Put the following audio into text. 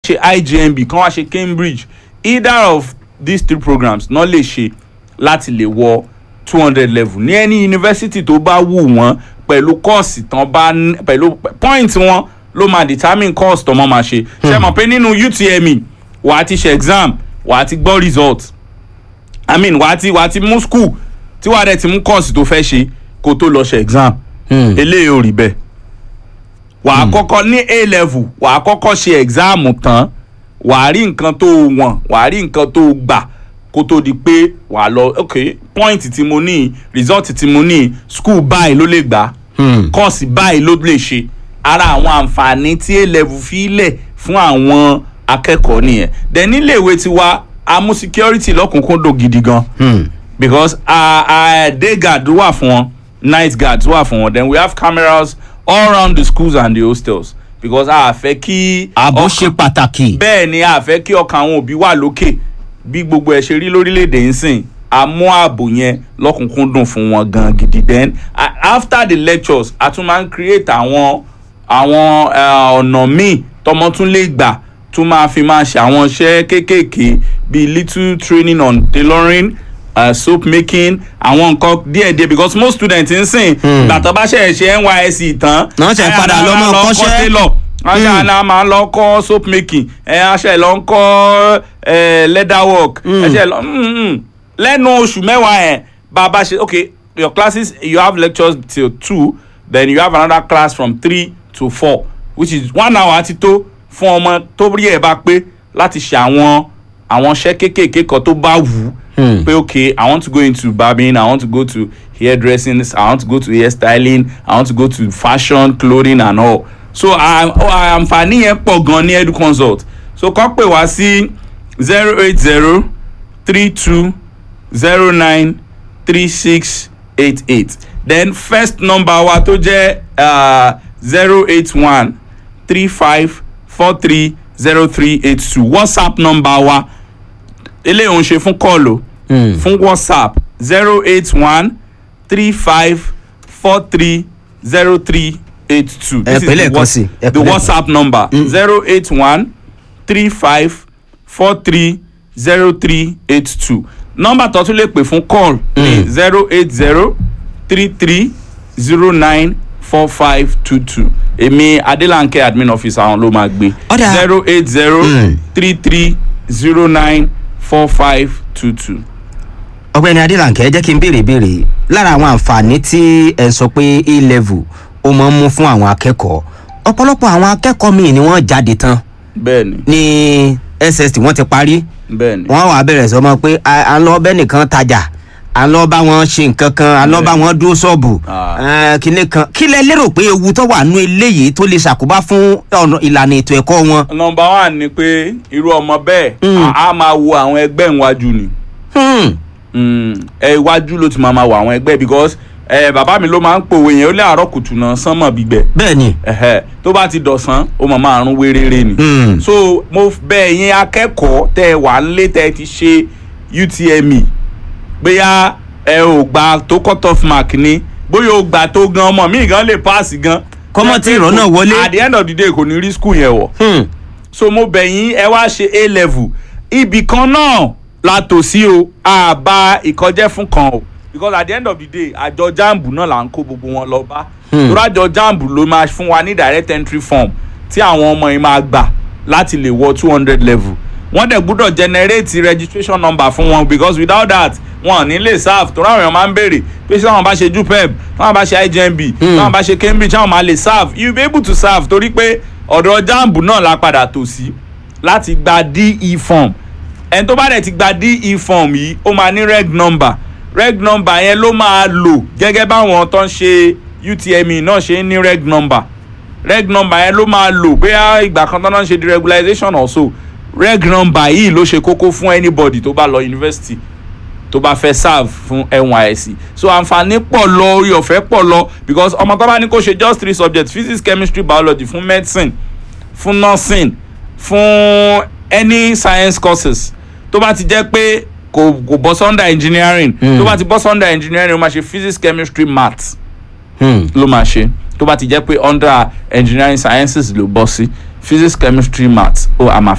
ṣe IJMB kán wá ṣe Cambridge either of these three programs náà lè ṣe láti lè wọ two hundred level ní any university tó bá wù wọ́n pẹ̀lú kọ́ọ̀sì tán bá ní- pẹ̀lú point wọn ló máa determine course tó mọ́ máa ṣe ṣe mọ̀ pé nínú UTME wà á ti ṣe exam wà á ti gbọ́ result i mean wà á ti wà á ti mú school tí wà á dẹ̀ ti mú course tó fẹ́ ṣe kó tó lọ ṣe exam eléyìí ò rí bẹ́ẹ̀ wà á kọ́kọ́ ní a level wà á kọ́kọ́ ṣe exam tán wà á rí nǹkan tó wọ̀n wà á rí nǹkan tó gbà kó tó di pé wà á lọ ok point tí mo ní result tí mo ní school báyìí ló lè gbà course báyìí ló lè ṣe ara àwọn àǹfààní tí a level fi lẹ̀ fún àwọn akẹ́kọ̀ọ́ nìyẹn then nílé ìwé tiwa a mú security lọ́kùnkúndùn gidi gan because uh, uh, day guard wà fún wọn night guards wà fún wọn then we have cameras all around the schools and the hostels because a fẹ́ kí ààbò ọkàn- ṣe pàtàkì. bẹ́ẹ̀ ni a fẹ́ kí ọkàn àwọn òbí wà lókè bí gbogbo ẹ̀ ṣe rí lórílẹ̀‐èdè ń sìn a mú ààbò yẹn lọ́kùnkúndùn fún wọn gan gidi then a- after the lectures a tún máa ń create àwọn àwọn eh, ọ̀nà míì tọmọ tún lè gbà tún máa fi máa ṣe àwọn iṣẹ́ kéékèèké bíi little training on tailoring uh, soap making àwọn nǹkan díẹ̀díẹ̀ because most students ń sìn gbàtọ́ bá ṣe ṣe NYSC tán Náà ṣe padà ayára lọ mọ́ lọ kọ́ṣẹ́. tailor aṣa la máa lọ kọ́ soap making ẹ aṣa lọ ń kọ́ ẹ leather work ẹṣẹ lọ mm, mm. lẹ́nu oṣù mẹ́wàá ẹ̀ bàbá ṣe okay your classes you have lectures till two then you have another class from three to four which is one hour ti tó fún ọmọ tó rí ẹ̀ bá pé láti ṣe àwọn àwọn iṣẹ́ kéékèèké kan tó bá wù ú pé okay i want to go into barbing i want to go to hairdressing i want to go to hairstyling i want to go to fashion clothing and all so à- à- àǹfààní yẹn pọ̀ gan ní educonsult so kàn pè wá sí zero eight zero three two zero nine three six eight eight then first number wa tó jẹ́ zero eight one three five four three zero three eight two whatsapp number wa eléyìí ò ń ṣe fún kọ́ọ̀lù fún whatsapp zero eight one three five four three zero three eight two. Ẹ pè lẹ́ẹ̀kan sí, ẹ pè the lẹ́ẹ̀kan. whatsapp number zero eight one three five four three zero three eight two nọ́mbà tó tún lè pè fún call ní zero eight zero three three zero nine four five two two èmi adélánkẹ́ admin officer àwọn ló máa gbé Ọ̀dà. zero eight zero three three zero nine four five two two. ọ̀gbẹ́ni adélànkẹ́ jẹ́ kí n béèrè béèrè lára àwọn àǹfààní tí ẹ ń sọ pé a level ó máa ń mú fún àwọn akẹ́kọ̀ọ́ ọ̀pọ̀lọpọ̀ àwọn akẹ́kọ̀ọ́ míì ni wọ́n jáde tán bẹ́ẹ̀ni ní SST wọ́n ti parí bẹ́ẹ̀ni. wọ́n wàá bẹ̀rẹ̀ sọ mọ́ pé à à ń lọ bẹ́ẹ̀ nìkan tajà à ń lọ bá wọn ṣe nǹkan kan à ń lọ bá wọn dúró ṣọ́ọ̀bù Ah. eh, kinní kan kí lẹ lérò pé ewu tó wà nú eléyìí tó lè ṣàkóbá fún ọ̀nà ìlànà ètò ẹ̀kọ́ wọn. nọmba one ni pé irú ọmọ bẹ́ẹ̀ Mm. a a máa wo àwọn ẹgbẹ́ ìwájú ni Hmm. Mm, ẹ iwájú ló ti máa ma wo àwọn ẹgbẹ́ because ẹ bàbá mi ló máa ń pòwe yẹn ó lé àárọ̀ kùtù náà sánmọ̀ gbígbẹ bẹ́ẹ̀ ni ẹ̀hẹ́ tó bá ti dọ̀sán ó máa máa rún wéréré ni. Mm. so mo bẹ̀ yín akẹ́kọ̀ọ́ tẹ́ ẹ wà nílé tẹ́ ẹ ti ṣe UTME bóyá ẹ ò gbà tó cut off mark ni bóyá o gbà tó gan ọmọ mi gan lè pass gan. Kọ́mọ tí ìrọ̀ náà wọlé. at the end of the day kò ní rí school yẹn wọ̀ Hmm. so mo bẹ̀ yín ẹ wá ṣe a level ibì kan náà la tò sí o àbá ìkọjẹ́ fún kan o because at the end of the day àjọ jambu náà là ń kó gbogbo wọn lọ bá torí àjọ jambu ló máa fún wa ní direct entry form tí àwọn ọmọ yìí máa gbà láti lè wọ two hundred level wọ́n dẹ̀ gbúdọ̀ generate registration number fún wọn because without that wọn ò ní lè serve torí àwọn èèyàn máa ń béèrè pé ṣé àwọn bá ṣe jupeb táwọn bá ṣe IJMB táwọn bá ṣe Cambridge táwọn máa lè serve you be able to serve torí pé ọ̀dọ̀ jambu náà la padà tò sí láti gba DE form ẹni tó bá dẹ̀ ti gba DE form yìí ó máa ní reg number reg number yẹn ló máa lò gẹ́gẹ́ báwọn tó ń ṣe UTME náà ṣe ń ní reg number reg number yẹn ló máa lò bóyá ìgbà kan tó náà ń ṣe deregulation or so reg number yìí ló ṣe kókó fún anybody tó bá lọ university tó bá fẹ́ serve fún NYSC so àǹfààní pọ̀ lọ orí ọ̀fẹ́ pọ̀ lọ because ọmọ tó bá ní kó ṣe just three subjects physics chemistry biology fún medicine fún nursing fún any science courses tó bá ti jẹ́ pé kò kò bọ́ sọ́ndà engineering tó bá ti bọ́ sọ́ndà engineering ó máa ṣe physics chemistry maths Hmm. ló máa ṣe tó bá ti jẹ́ pé under engineering sciences ló bọ́ sí physics chemistry maths ó a máa